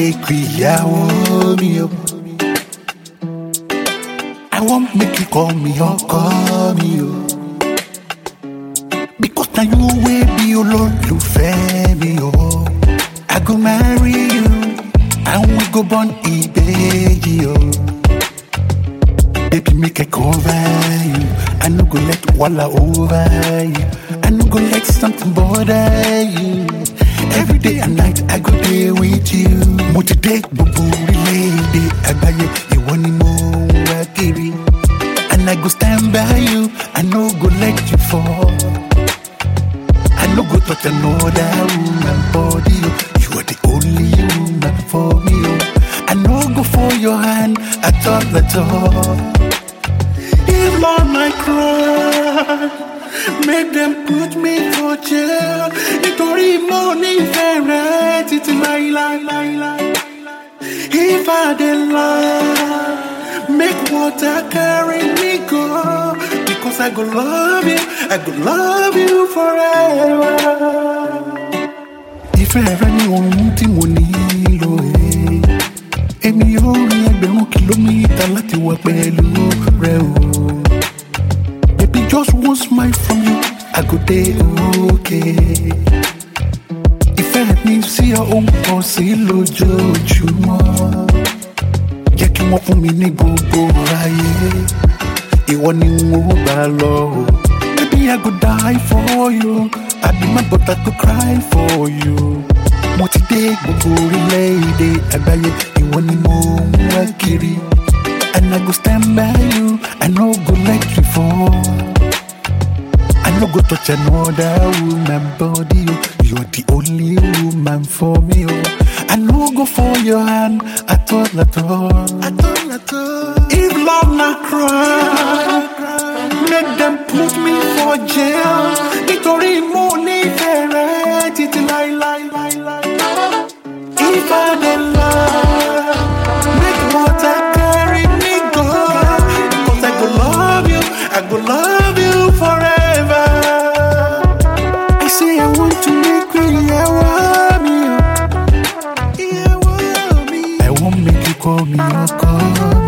make ìyàwó mi o. I wan make you call me ọkọ mi o. Because na you wey be olólùfẹ́ mi o. I go marry you and we go born ìbejì o. Baby make I cover you, I no go let wahala over you. I no go let something bother you. Every day and night I go dey with you. Mo ti dé gbogbo orílẹ̀-èdè àgbáyé, ìwọ ni mo ń wá kiri. And I go stand by you, I no go let you fall. I no go touch another woman body. oh. You are the only woman for me. Oh. I no go for your hand at all, at all. If Lord my cry, make them put me for jail. Nítorí mo nífẹ̀ẹ́ títí láíláí. If I dey lie, make water carry me go. Because I go love you, I go love you forever. Ìfẹ́ rẹ ni ohun tí mo nílò ẹ̀. Èmi yóò rin ẹgbẹ̀rún kìlómítà láti wà pẹ̀lú rẹ o. Baby just one smile from you, I go dey okay. Ìfẹ́ mi sí ọ ó ń pọ̀ sí lójoojúmọ́. Jẹ́ kí wọ́n fún mi ní gbogbo ayé. Ìwọ ni n ó gbà lọ o. Baby I go die for you. I be my but I go cry for you. Mo ti dé gbogbo orílẹ̀-èdè àgbáyé. Ìwọ ni mo ń wá kiri. And I go stand by you. I no go let you fall. I no go touch another woman body. Oh. You're the only woman for me. Oh. I no go for your hand at all, at all. At all, at all. If love not cry, make them put me for jail. Nítorí mo nífẹ̀ẹ́ títí láíláí. If I dey lie, make water carry me go. Because I go love you, I go love you forever. I say I want to make you ìyàwó mi o. Ìyàwó mi. I wan make you call me ọkọ mi o.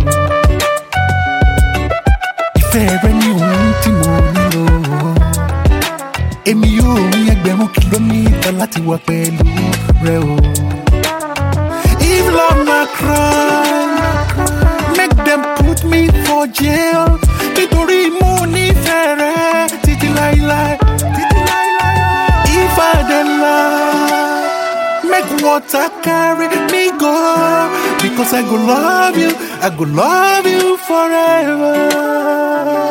Ìfẹ́ rẹ ni ohun tí mo nílò. Èmi yóò rin ẹgbẹ̀rún kìlómítà láti wà pẹ̀lú rẹ o. If love na cry, make them put me for jail. Nítorí mo nífẹ̀ẹ́ rẹ títí láíláí. Títí láíláí. If I dey lie, make water carry me go. Because I go love you, I go love you forever.